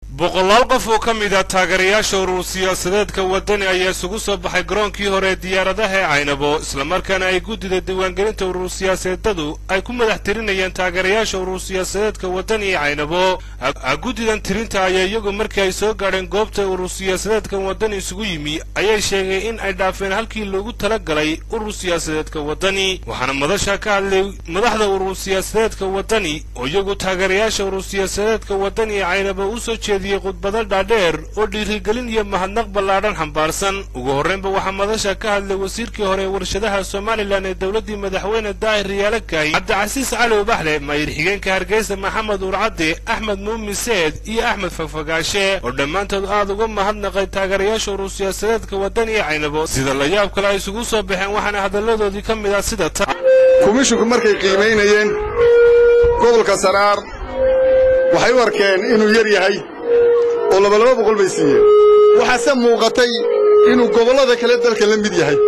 boqolaal qof oo ka mid a taageerayaasha urur siyaasadeedka waddani ayaa isugu soo baxay garoonkii hore ee diyaaradaha ee caynabo islamarkaana ay guddida diiwaangelinta urur siyaasadeedadu ay ku madax tirinayeen taageerayaasha urur siyaasadeedka waddani ee caynabo guddidan tirinta ayaa iyagu markii ay soo gaadheen goobta urur siyaasadeedkan waddani isugu yimi ayay sheegeen in ay dhaafeen halkii loogu tala galay urur siyaasadeedka waddani waxaana madasha ka hadlay madaxda urur siyaasadeedka waddani oo iyagu taageerayaasha urur siyaasadeedka waddani ee caynabo u soo jeediyey khudbado dhaadheer oo dhiirigelin iyo mahadnaq ballaadhan xambaarsan ugu horraynba waxaa madasha ka hadlay wasiirkii hore ee warshadaha somalilan ee dowladdii madaxweyne daahir riyaale kaay cabdicasiis cali ubaxle maayir xigeenka hargeysa maxamed uurcadde axmed muumin seed iyo axmed fagfagaashe oo dhammaantood aad uga mahadnaqay taageerayaasha urur siyaasadeedka waddani ee caynabo sida la yaab kale ay isugu soo baxeen waxaana hadalladoodii ka mid ah sida ta kumishinku markay qiimaynayeen gobolka saraar waxay u arkeen inuu yar yahay oo labalaba boqol bay siiyeen waxaase muuqatay inuu gobollada kale dalka la mid yahay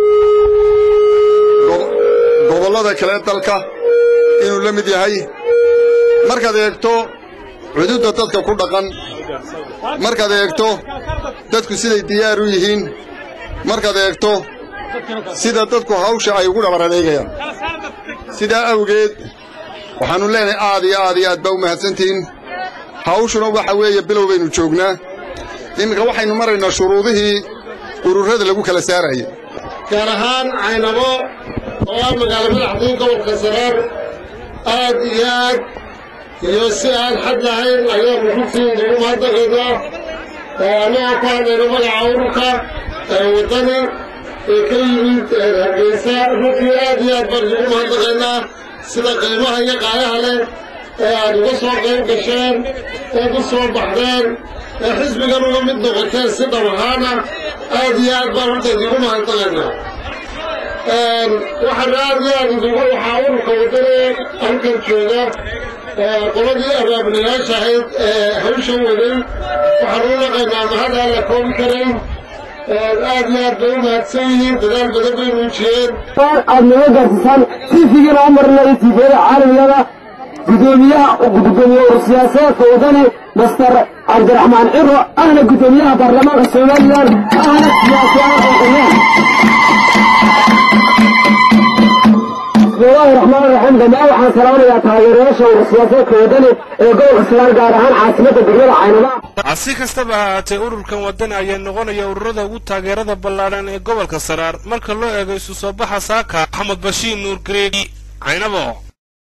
gobollada kale dalka inuu la mid yahay markaad eegto cududda dadka ku dhaqan markaad eegto dadku siday diyaar u yihiin markaad eegto sida dadku hawsha ay ugu dhabar adeegayaan sidaa awgeed waxaannu leenahay aad iyo aad iyo aad baa u mahadsantihiin hawshuna waxa weeye bilow baynu joognaa iminka waxaynu maraynaa shuruudihii ururrada lagu kala saarayay gaar ahaan caynabo oo ah magaalo madaxdii gobolka saraar aad iyo aad iyo si aan xad lahayn ayaanu runtii ugu mahadnaqaynaa annagoo ku hadlayno magaca ururka waddani ee ka yimid hargeysa runtii aad iyo aad baan ugu mahadnaqaynaa sida qiimaha iyo qaayaha leh ee aad uga soo qayb gasheen eed u soo baxdeen ee xisbigan uga mid noqoteen si dhab ahaana aad iyo aad baan horta idigu mahadnaqaynaa waxaana aad iyo aad idigu waxaa ururka waddani halkan jooga qoladii abaabulayaasha ahayd ee hawsha waday waxaan u naqaynaa mahad aan la koobi karayn aad iyo aad bay u mahadsan yihiin dadaal badan bay muujiyeen aad naga gaarsiisaan tiifigiina u marinaya tiifiyada caalamigada gudoomiyaha gudoomiye urur siyaasadeedka waddani master cabdiraxmaan ciro ahna gudoomiyaha baarlamaanka somalilan ahna siyaasiyaal xulxumaan bismillahi raxmaan raxiim dhammaan waxaan salaamayaa taageerayaasha urur siyaasadeedka waddani ee gobolka sagaal gaar ahaan caasimadda degmada caynaba si kastaba ha ahaatee ururkan waddani ayaa noqonaya ururada ugu taageerada ballaadhan ee gobolka saraar marka loo eego isu soo baxa saaka maxamed bashiir nuur gareegi caynabo